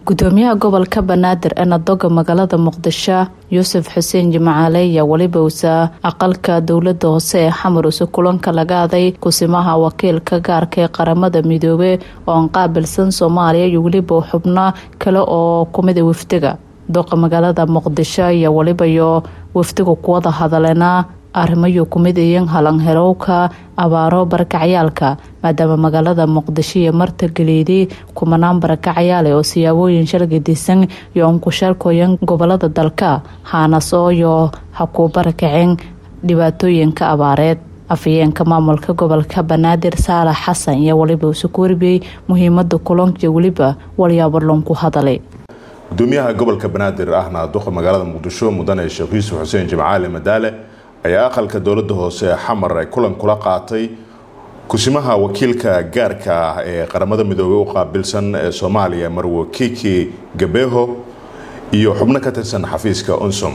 gudoomiyaha gobolka banaadir ee nadoga magaalada muqdisho yuusuf xuseen jimcaale ayaa weliba usa aqalka dowlada hoose ee xamar use kulanka laga aday kusimaha wakiilka gaarka ee qaramada midoobe oo aan qaabilsan soomaaliya iyo weliba xubno kale oo kumida wafdiga doqa magaalada muqdisho ayaa weliba iyo wafdiga kuwada hadaleena arrimayo kumid iyan halanherowka abaaro barakacyaalka maadaama magaalada muqdisho iyo martageliydii kumanaan barakacyaale oo siyaabooyin shalgadisan iyo unkusheelkooyan gobolada dalka haanasooyo ha kuu barakaceen dhibaatooyinka abaareed afhayeenka maamulka gobolka banaadir saalax xasan iyo weliba usuku warbiyey muhiimada kulanka weliba walyaabarloon ku hadalay gudoomiyaha gobolka banaadir ahna duqa magaalada muqdisho mudane sheekh yuusuf xuseen jimcaale madaale ayaa aqalka dowlada hoose ee xamar ay kulan kula qaatay kusimaha wakiilka gaarka ah ee qaramada midoobey u qaabilsan ee soomaaliya marwo kiki gabeho iyo xubno ka tirsan xafiiska unsum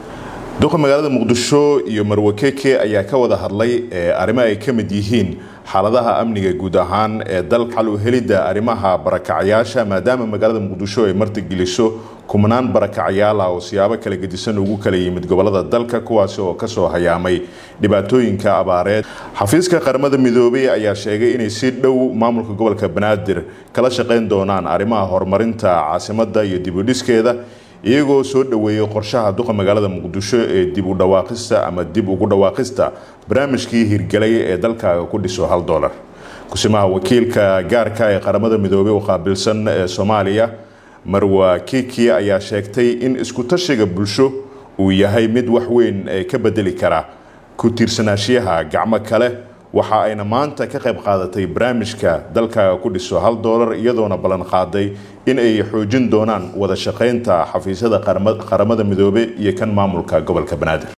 duqa magaalada muqdisho iyo marwo keke ayaa ka wada hadlay arrimo ay ka mid yihiin xaaladaha amniga guud ahaan ee dalka xal u helidda arrimaha barakacyaasha maadaama magaalada muqdisho ay martigeliso kumanaan barakacyaal ah oo siyaabo kala gedisan ugu kala yimid gobolada dalka kuwaasi oo kasoo hayaamay dhibaatooyinka abaareed xafiiska qaramada midoobey ayaa sheegay inay si dhow maamulka gobolka banaadir kala shaqeyn doonaan arrimaha horumarinta caasimada iyo dibudhiskeeda iyagoo soo dhoweeyey qorshaha duqa magaalada muqdisho ee dib u dhawaaqista ama dib ugu dhawaaqista barnaamijkii hirgelay ee dalkaaga ku dhiso hal dolar kusimaha wakiilka gaarka ee qaramada midoobey u qaabilsan ee soomaaliya marwa kiki ayaa sheegtay in isku tashiga bulsho uu yahay mid wax weyn ka bedeli kara ku tiirsanaashiyaha gacmo kale waxa ayna maanta ka qayb qaadatay barnaamijka dalkaaga ku dhiso hal doolar iyadoona ballan qaaday in ay xoojin doonaan wada shaqaynta xafiisyada qaramada midoobe iyo kan maamulka gobolka banaadir